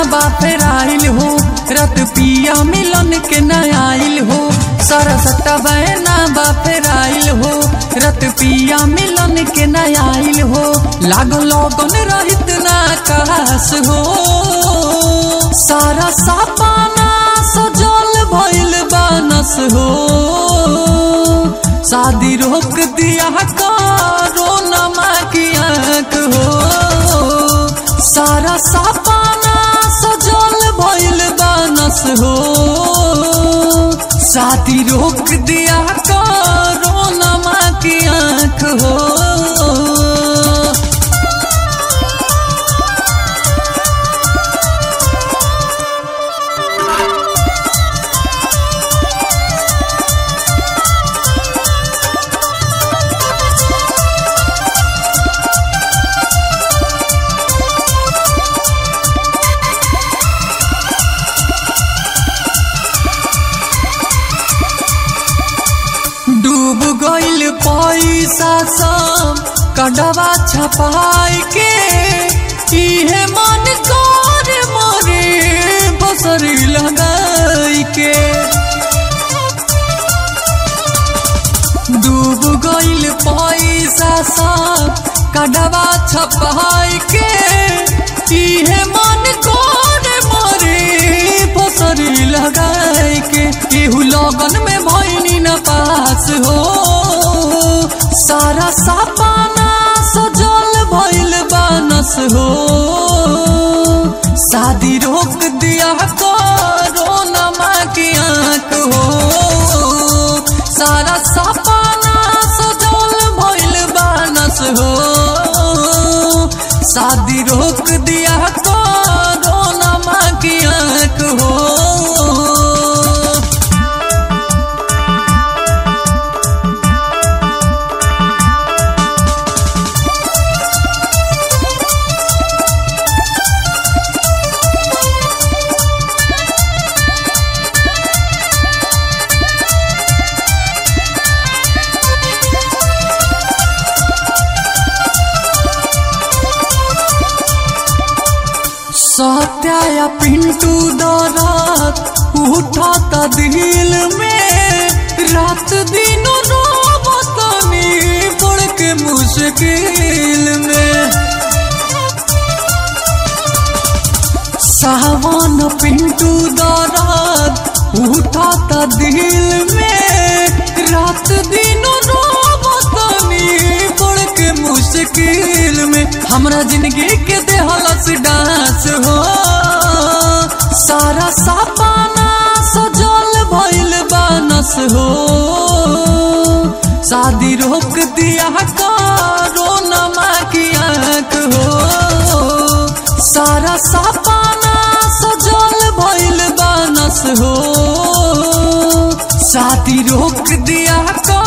बापेर आइल हो रत पिया मिलन के न आइल हो सारा सट्टा बहना बापेर आइल हो रत पिया मिलन के न आइल हो लागो लगन रहित ना कास हो सारा सापाना सजल भइल बानस हो शादी रोक दिया करो नमा की आंख हो सारा सापाना सजल भइल बानस हो शादी रोक दिया करो नमा की आंख हो डूब गइल पैसा सब कडवा छपाई के इहे मन कर मोरे बसरी लगाई के डूब गइल पैसा सब कडवा छपाई के इहे मन कर मोरे बसरी लगाई के केहू लगन में भइनी न पास हो सारा सापाना सजल भइल बानस हो शादी रोक दिया करो नमा की आंख हो सारा सापाना सजल भइल बानस हो शादी रोक दिया करो नमा की आंख हो सत्या या पिंटू दरात उठत दिल में रात दिन रोबतनी पड़ के मुश्किल में सावन पिंटू दरात उठत दिल में रात दिन रोबतनी पड़ के मुश्किल में हमरा जिंदगी के देहलस डांस हो सारा सापाना सजल भइल बानस हो शादी रोक दिया करो नमा की आंख हो सारा सापाना सजल भइल बानस हो शादी रोक दिया करो